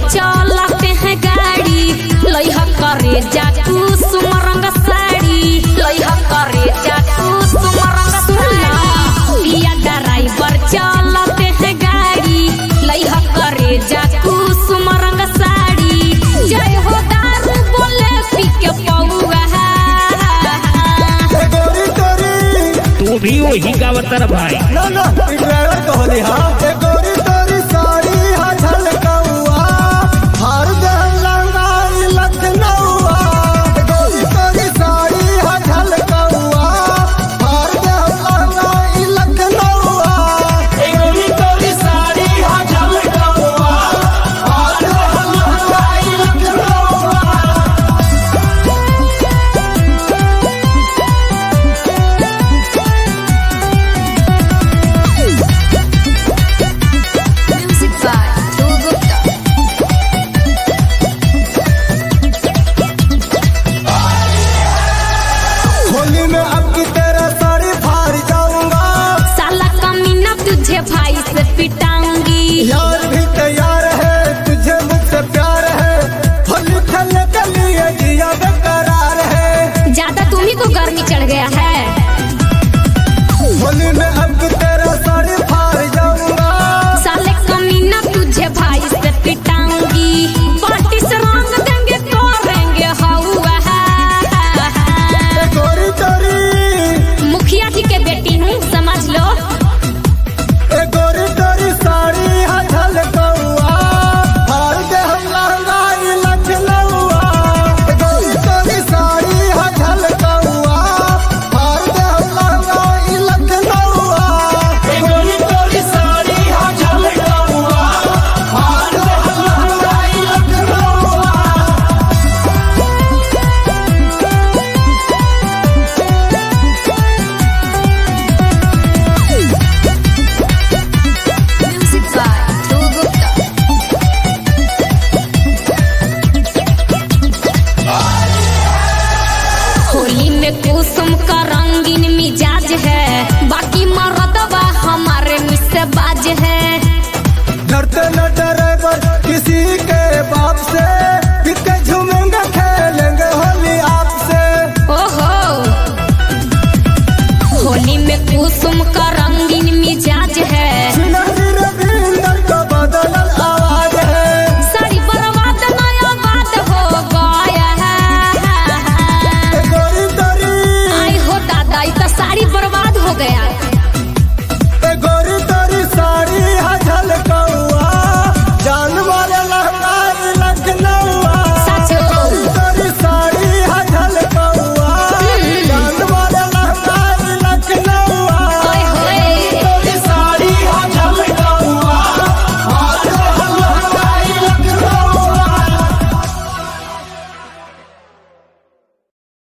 चलते हैं गाड़ी लइहा करे जाकू सुमरंग साड़ी लइहा करे जाकू सुमरंग साड़ी पिया ड्राइवर चलते हैं गाड़ी लइहा करे जाकू सुमरंग साड़ी जय हो दारू बोले पी के पौआ ए गोरी तोरी तू भी वही गावतर भाई ना ना ई ड्राइवर कहली हां